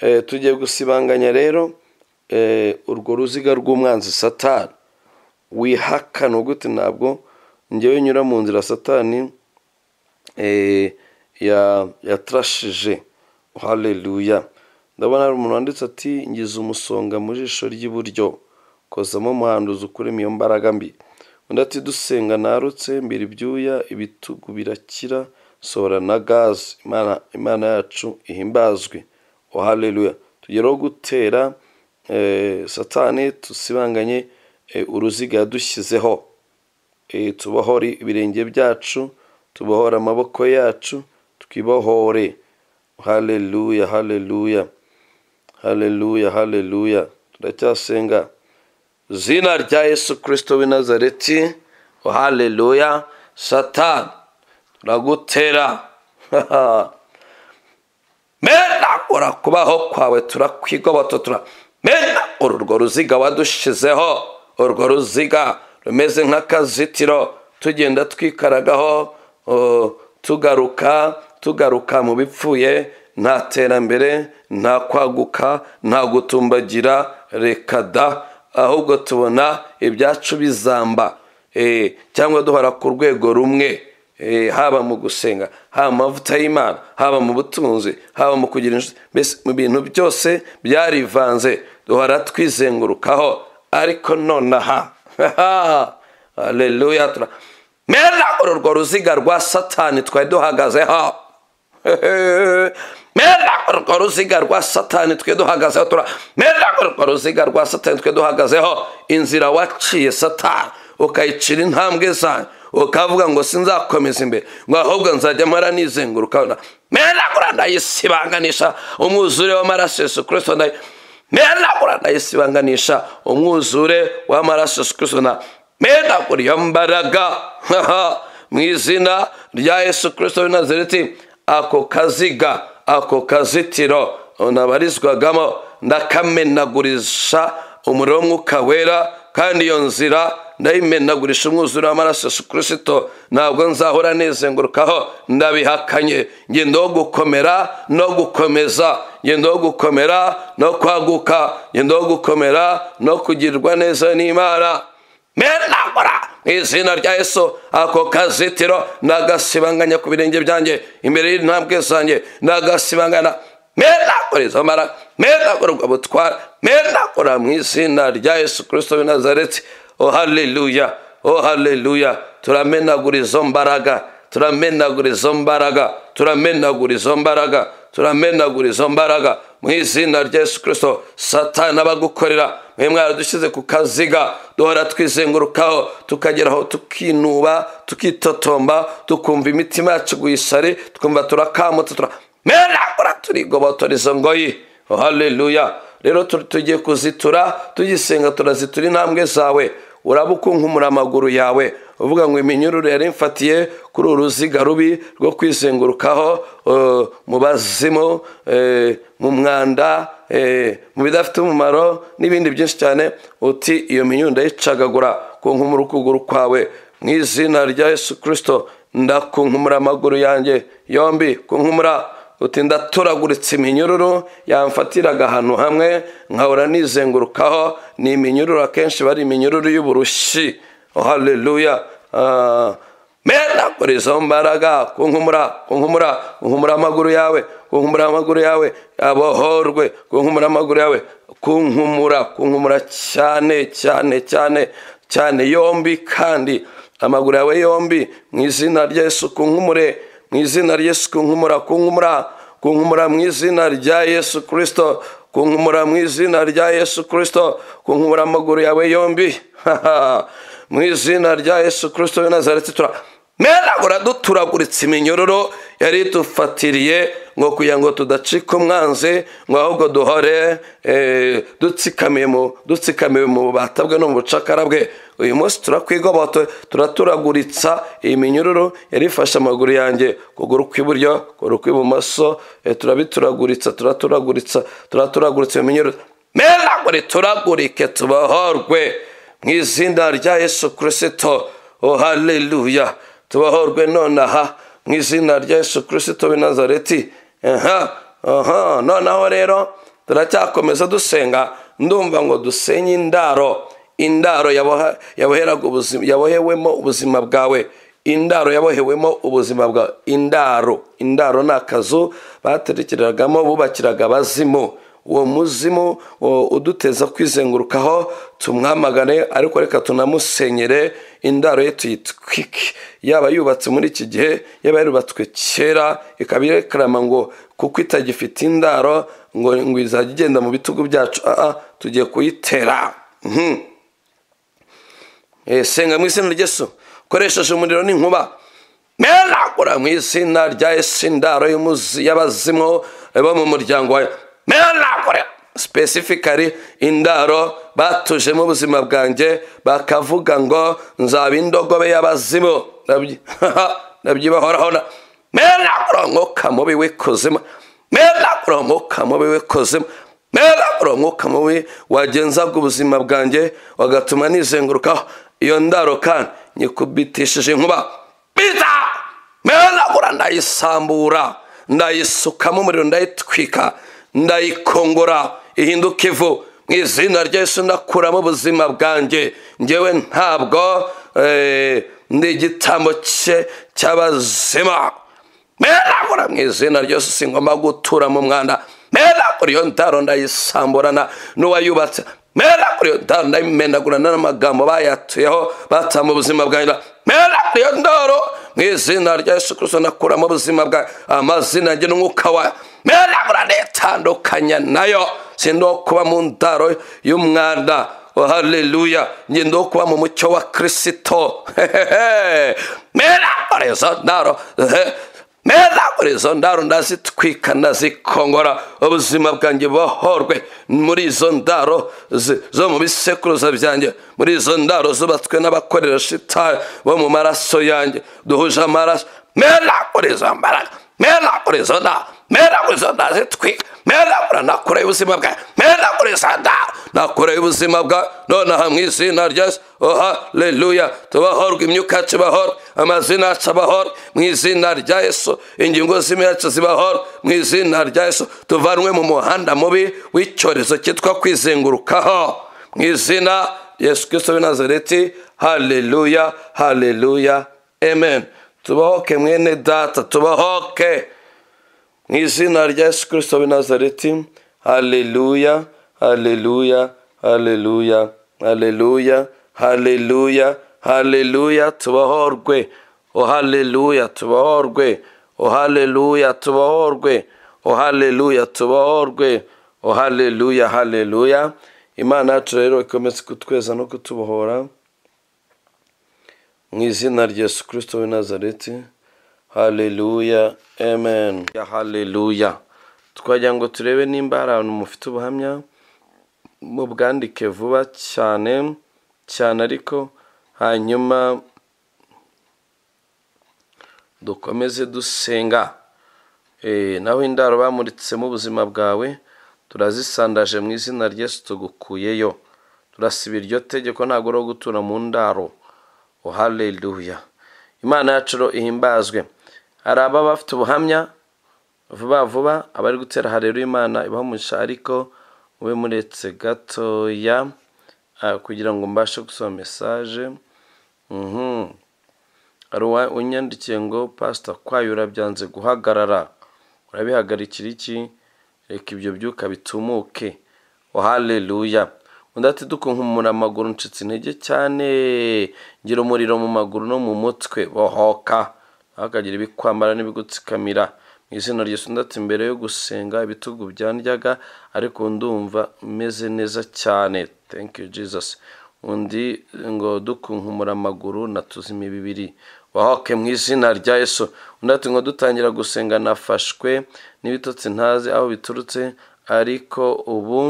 Eh, tugiye gusibanganya rero eh, urwo ruziga rw'umwanzi satani wihakana gute ntabwo ngewe nyura mu nzira satani eh, ya yatrashije haleluya ndabona hari umuntu wanditse ati ngize umusonga mu jisho ry'iburyo kozamo umuhanduzi ukuremo iyo mbaraga mbi undi ati dusenga narutse mbira ibyuya ibitugu birakira sohora na gazi imana, imana yacu ihimbazwe oh haleluya tugereho gutera eh, satani tusibanganye eh, uruziga yadushyizeho Eh, tubohore ibirenge byacu tubohore amaboko yacu twibohore haleluya haleluya haleluya haleluya turacyasenga izina rya yesu kirisito w'i nazareti o haleluya satani turagutera mena ora kubaho kwawe turakwigobototura mena urwo ruziga wadushizeho urwo ruziga rumeze nk'akazitiro tugenda twikaragaho o, tugaruka tugaruka mu bipfuye nta terambere nta kwaguka nta gutumbagira reka da ahubwo tubona ibyacu bizamba eh, cyangwa duhora ku rwego rumwe eh, haba mu gusenga haba mu mavuta y'imana haba mu butunzi haba mu kugira inshuti mbese mu bintu byose byarivanze duhora twizengurukaho ariko nonaha aleluya tura mera urwo ruziga rwa satani twari duhagazeho mera urwo ruziga rwa satani twe duhagazeho tura mera urwo ruziga rwa satani twe duhagazeho inzira waciye satani ukayicira intambwe zanyu ukavuga ngo sinzakomeza imbere ngo ahubwo nzajya mara nizenguruka mera gura ndayisibanganisha umwuzure w'amaraso yesu kirisito nayo mera gura ndayisibanganisha umwuzure w'amaraso yesu kirisito na mera gura iyo mbaraga mu izina rya yesu kirisito w'i nazareti ako kaziga ako kazitiro nabarizwagamo ndakamenagurisha umuriro w'umwuka wera kandi iyo nzira ndayimenagurisha umwuzure w'amaraso yesu kirisito ntabwo nzahora nizengurukaho ndabihakanye ngenda wo gukomera no gukomeza ngenda wo gukomera no kwaguka ngenda wo gukomera no kugirirwa neza n'imana menagura mu izina rya yesu ako kazitiro ndagasibanganya ku birenge byanjye imbere y'intambwe zanjye ndagasibangana menagura izo mara menagura ubwo butwara menagura mu izina rya yesu kirisito w'i nazareti oh haleluya oh haleluya turamenagura izo mbaraga turamenagura izo mbaraga turamenagura izo mbaraga turamenagura izo mbaraga mu izina rya yesu kirisito satani abagukorera mwe mwaradushyize ku kaziga duhora twizengurukaho tukageraho tukinuba tukitotomba tukumva imitima yacu guyisari tukumva turakamutse turamenagura turigobotora izo ngoyi oh haleluya rero tugiye kuzitura tugisenga turazitura intambwe zawe uraba ukunkumura amaguru yawe uvuga ngo iminyururu yari imfatiye kuri uru ruziga rubi rwo kwizengurukaho mu bazimu mu mwanda mu bidafite umumaro n'ibindi byinshi cyane uti iyo minyururu ndayicagagura kunkumura ukuguru kwawe mu izina rya yesu kirisito ndakunkumura amaguru yanjye yombi kunkumura uti ndatoraguritse iminyururu yamfatiraga ahantu hamwe nkahora nizengurukaho ni iminyururu akenshi bari iminyururu y'uburushi haleluya menagura izo mbaraga kunkumura kunkumura kunkumura amaguru yawe kunkumura amaguru yawe abohorwe kunkumura amaguru yawe kunkumura kunkumura cyane cyane cyane cyane yombi kandi amaguru yawe yombi mu izina rya yesu kunkumure mu izina rya yesu kunkumura kunkumura kunkumura mu izina rya yesu kirisito kunkumura mu izina rya yesu kirisito kunkumura amaguru yawe yombi mu izina rya yesu kirisito w'i nazareti tura menagura duturaguritse iminyururu yari idufatiriye ngo kugira ngo tudacika umwanzi ngo ahubwo duhore dutsikamiye mu dutsikamiwe mu bubata bwe no mu bucakara bwe uyu munsi turakwigoboto turaturaguritsa iyi minyururu yari ifashe amaguru yanjye kuguru kw'iburyo kuguru kw'ibumoso turabituraguritsa turaturaguritsa turaturaguritsa iyo minyururu menagure turagurike tubahorwe mu izina rya yesu kirisito oh haleluya tubahorwe nonaha mu izina rya yesu kirisito w'i nazareti aha aha noneho rero turacyakomeza dusenga ndumva ngo dusenye indaro indaro yabohewemo ubuzima bwawe indaro yabohewemo ubuzima bwawe indaro indaro ni akazu baterekeragamo bubakiraga abazimu uwo muzimu uduteza kwizengurukaho tumwamagane ariko reka tunamusenyere indaro ye tuyitwike yaba yubatse muri iki gihe yaba yarubatswe kera ikaba irekarama ngo kuko itagifite indaro ngo ngo izajya igenda mu bitugu byacu aha tugiye kuyitera senga mu izina ry'esu ukoresheje umuriro n'inkuba menagura mu izina rya esi indaro y'abazimu bo mu muryango wawe menagura specifically indaro batuje mu buzima bwanjye bakavuga ngo nzaba indogobe y'abazimu nabyibahoraho na mera umwuka mubi w'ikuzimu mera umwuka mubi w'ikuzimu mera umwuka mubi wagenzaga ubuzima bwanjye wagatuma nizengurukaho iyo ndaro kandi nyikubitishije inkuba bita mera ndayisambura ndayisukamo umuriro ndayitwika ndayikongora ihinduka ivu mu izina ryose ndakuramo ubuzima bwanjye ngewe ntabwo ndi igitambo cye cy'abazima meragura mu izina ryose singomba gutura mu mwanda meragura iyo ndaro ndayisamburana n'uwayubatse meragura iyo ndaro ndayimenagurana n'amagambo bayatuyeho batama ubuzima bwanjye meragura iyo ndaro mu izina rya yesu kirisito ndakuramo ubuzima bwa amazina njye n'umwuka wayo meragura ndayitandukanya nayo sindiho kuba mu ndaro y'umwanda haleluya ngendo kuba mu mucyo wa kirisito meragura izo ndaro meragura izo ndaro ndazitwika ndazikongora ubuzima bwanjye buhorwe muri izo ndaro zo mu bisekuruza byanjye muri izo ndaro zubatswe n'abakorera shitani bo mu maraso yanjye duhuje amaraso meragura izo mbaraga meragura izo ndaro meragura izo ndaro zitwika meragura nakura ubuzima bwawe meragura izo ndaro nakura ubuzima bwawe nonaha mu izina ryose haleluya tubahorwe imyuka yacu bahorwe amazina yacu abahorwe mu izina rya yesu ingingo z'imyacu zibahorwe mu izina rya yesu tuvanwe mu muhanda mubi w'icyorezo cyitwa kwizengurukaho mu izina yesu kirisito w'i nazareti haleluya haleluya amen tubahoke mwene data tubahoke mu izina rya yesu kirisito w'i nazareti haleluya haleluya haleluya haleluya haleluya haleluya tubahorwe o haleluya tubahorwe o haleluya tubahorwe o haleluya tubahorwe o haleluya haleluya imana yacu rero ikomeze kutweza no kutubohora mu izina rya yesu kirisito w'i nazareti haleluya amen ya haleluya twagira ngo turebe nimba hari abantu mufite ubuhamya mubwandike vuba cyane cyane ariko hanyuma dukomeze dusenga naho indaro bamuritsemo ubuzima bwawe turazisandaje mu izina ry'esu tugukuyeyo turasiba iryo tegeko ntabwo uri gutura mu ndaro haleluya imana yacu ihimbazwe hari ababa bafite ubuhamya vuba vuba abari gutera harero imana ibahamurisha ariko mube muretse gatoya kugira ngo mbashe gusoma mesaje hari unyandikiye ngo pasita kwayura byanze guhagarara urabihagarikira iki reka ibyo byuka bitumuke haleluya undi ati dukunkumura amaguru ncitse intege cyane ngira umuriro mu maguru no mu mutwe bohoka akagira ibikwambara n'ibigutsikamira mu izina ryisundati mbere yo gusenga ibitugu byandyaga ariko ndumva meze neza cyane thank you jesus undi ngo dukunkumura amaguru natuzima ibibiri wahoke mu izina rya yesu undi ati ngo dutangira gusenga nafashwe n'ibitotsi ntazi aho biturutse ariko ubu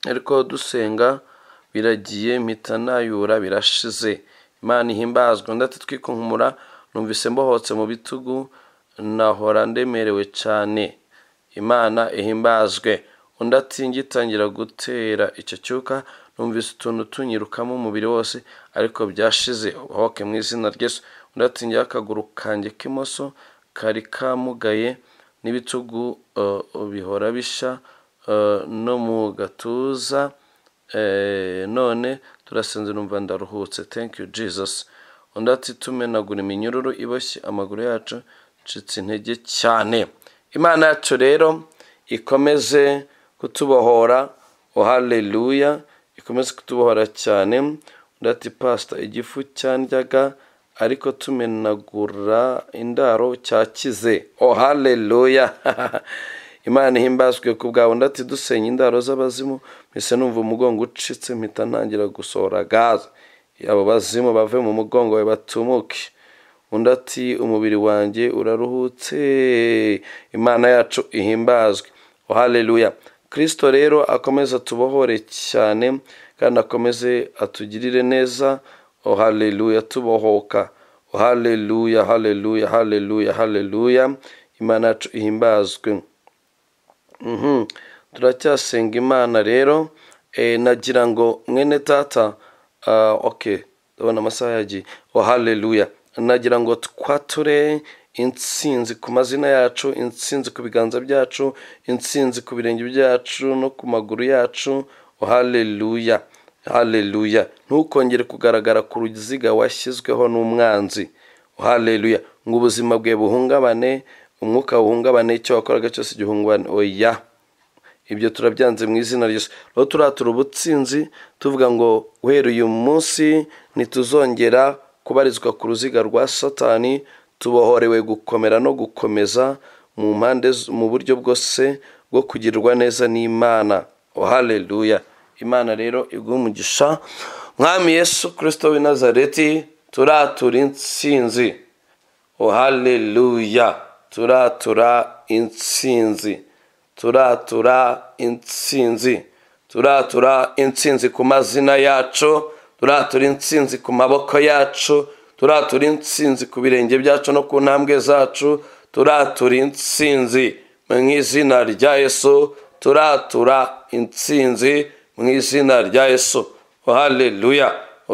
ariko dusenga biragiye mpita nayura birashize imana ihimbazwa undi ati twikunkumura numvise mbohotse mu bitugu nahora ndemerewe cyane imana ihimbazwe undi ati ngitangira gutera icyo cyuka numvise utuntu tunyirukamo umubiri wose ariko byashize ubahoke mu izina ry'esu undi ati ngewe akaguru kanjye k'imoso kari kamugaye n'ibitugu bihora bishya no mu gatuza none turasinze numva ndaruhutse thank you jesus undi ati tumenagura iminyururu iboshye amaguru yacu ncitse intege cyane imana yacu rero ikomeze kutubohora haleluya ikomeze kutubohora cyane undi ati pasita igifu cyandyaga ariko tumenagura indaro cyakize haleluya imana ihimbazwe ku bwawe undi ati dusenya indaro z'abazimu mbese numva umugongo ucitse mpita ntangira gusohora gaze abo bazimu bave mu mugongo we batumuke undi ati umubiri wanjye uraruhutse imana yacu ihimbazwe haleluya kirisito rero akomeze atubohore cyane kandi akomeze atugirire neza oh haleluya tubohoka oh haleluya haleluya haleluya haleluya imana yacu ihimbazwe Mhm. turacyasenga imana rero eh, nagira ngo mwene tata ah, okay ndabona amasaha yagiye oh haleluya nagira ngo twature intsinzi ku mazina yacu intsinzi ku biganza byacu intsinzi ku birenge byacu no ku maguru yacu oh haleluya haleluya ntukongere kugaragara ku ruziga washyizweho n'umwanzi oh haleluya ngo ubuzima bwe buhungabane umwuka buhungabane icyo wakoraga cyose gihungabane oya ibyo turabyanze mu izina ryose rero turatura ubutsinzi tuvuga ngo guhera uyu munsi ntituzongera kubarizwa ku ruziga rwa satani tubohorewe gukomera no gukomeza mu mpande z- mu buryo bwose bwo kugirwa neza n'imana oh haleluya imana rero iguha umugisha mwami yesu kirisito w'i nazareti turatura intsinzi oh haleluya turatura intsinzi turatura intsinzi turatura intsinzi ku mazina yacu turatura intsinzi ku maboko yacu turatura intsinzi ku birenge byacu no ku ntambwe zacu turatura intsinzi mu izina rya yesu turatura intsinzi mu izina rya yesu oh haleluya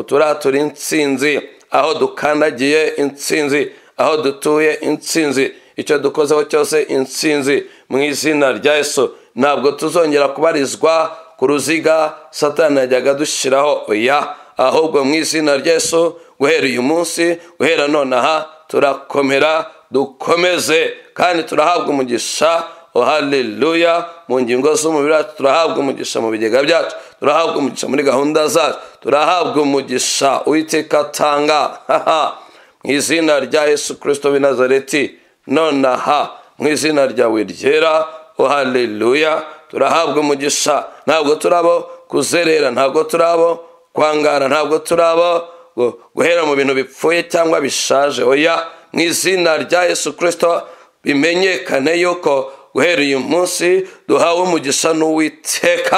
turatura intsinzi aho dukandagiye intsinzi aho dutuye intsinzi icyo dukozeho cyose intsinzi mu izina rya yesu ntabwo tuzongera kubarizwa ku ruziga satani yajyaga dushyiraho oya ahubwo mu izina rya yesu guhera uyu munsi guhera nonaha turakomera dukomeze kandi turahabwa umugisha Oh, haleluya mu ngingo z'umubiri wacu turahabwa umugisha mu bigega byacu turahabwa umugisha muri gahunda zacu turahabwa umugisha uwiteka atanga haha mu izina rya yesu kirisito w'i nazareti nonaha mu izina ryawe ryera Oh, haleluya turahabwa umugisha ntabwo turabo kuzerera ntabwo turabo kwangara ntabwo turabo gu- guhera mu bintu bipfuye cyangwa bishaje oya mu izina rya yesu kirisito bimenyekane yuko guhera uyu munsi duhawe umugisha n'uwiteka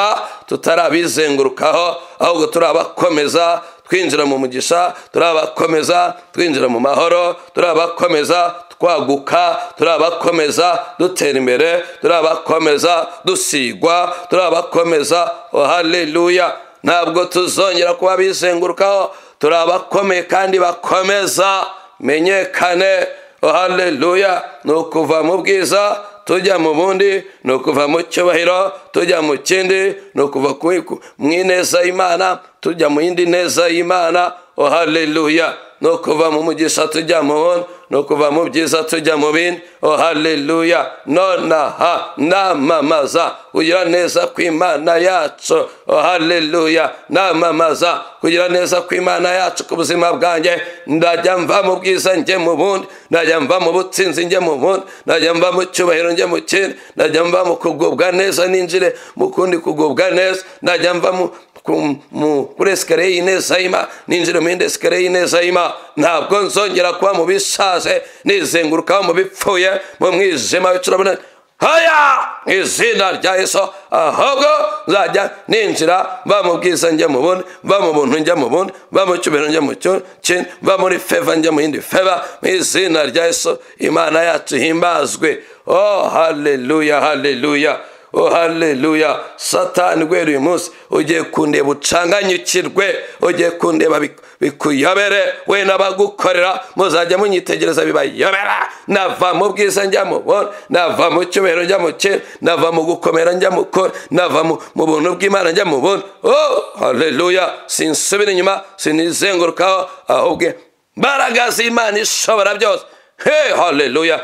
tutarabizengurukaho ahubwo turabakomeza twinjira mu mugisha turabakomeza twinjira mu mahoro turabakomeza twaguka turabakomeza dutera imbere turabakomeza dusigwa turabakomeza oh haleluya ntabwo tuzongera kuba bizengurukaho turabakomeye kandi bakomeza menyekane oh haleluya ni ukuva mu bwiza tujya mu bundi ni ukuva mu cyubahiro tujya mu kindi ni ukuva ku- ku- mu ineza y'imana tujya mu yindi neza y'imana oh haleluya ni ukuva mu mugisha tujya mu wundi ni ukuva mu byiza tujya mu bindi oh haleluya nonaha namamaza kugira neza kw'imana yacu oh haleluya namamaza kugira neza kw'imana yacu ku buzima bwanjye ndajya mva mu bwiza njye mu bundi ndajya mva mu butsinzi njye mu bundi ndajya mva mu cyubahiro njye mu kindi ndajya mva mu kugubwa neza ninjire mu kundi kugubwa neza ndajya mva mu ku- mu- kuri esikariye y'ineza y'ima ninjire mu yindi esikariye y'ineza y'ima ntabwo nzongera kuba mu bishaje nizengurukaho mu bipfuye mu mwijima w'icuraburane haya mu izina rya yesu ahubwo nzajya ninjira mva mu bwiza njya mu bundi mva mu buntu njya mu bundi mva mu cyubahiro njya mu cyo- kindi mva muri feva njya mu yindi feva mu izina rya yesu imana yacu ihimbazwe oh haleluya haleluya oh haleluya satani guhera uyu munsi ugiye kundeba ucanganyukirwe ugiye kundeba bik- bikuyobere we n'abagukorera muzajya munyitegereza bibayobera nava mu bwiza njya mu bundi nava mu cyubahiro njya mu kindi nava mu gukomera njya mu kure nava mu mu buntu bw'imana njya mu bundi oh haleluya sinsubira inyuma sinizengurukaho ahubwo imbaraga z'imana ishobora byose Hey, haleluya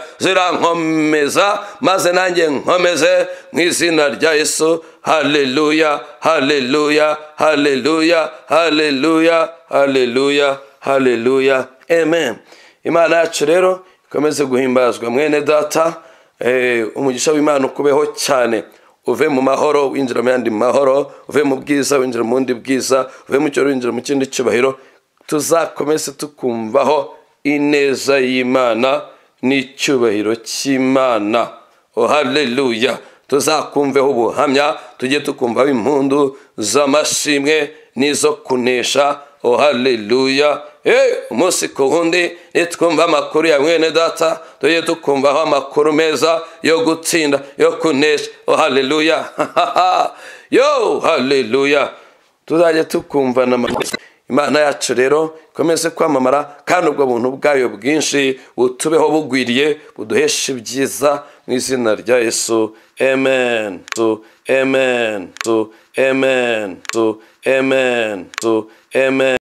zirankomeza maze nanjye nkomeze mu izina rya yesu haleluya haleluya haleluya haleluya haleluya haleluya amen imana yacu rero ikomeze guhimbazwa mwene data eh, umugisha w'imana ukubeho cyane uve mu mahoro winjira mu yandi mahoro uve mu bwiza winjira mu bundi bwiza uve mu cyubahiro winjira mu kindi cyubahiro tuzakomeze tukumvaho ineza y'imana n'icyubahiro cy'imana oh haleluya tuzakumveho ubuhamya tujye tukumvaho impundu z'amashimwe n'izo kunesha oh haleluya Eh, umunsi ku wundi nitwumva amakuru ya mwene data tujye tukumvaho amakuru meza yo gutsinda yo kunesha oh haleluya yo haleluya tuzajya tukumvana amakuru imana yacu rero ikomeze kwamamara kandi ubwo buntu bwayo bwinshi butubeho bugwiriye buduheshe ibyiza mu izina rya yesu amen tu amen tu amen tu amen tu amen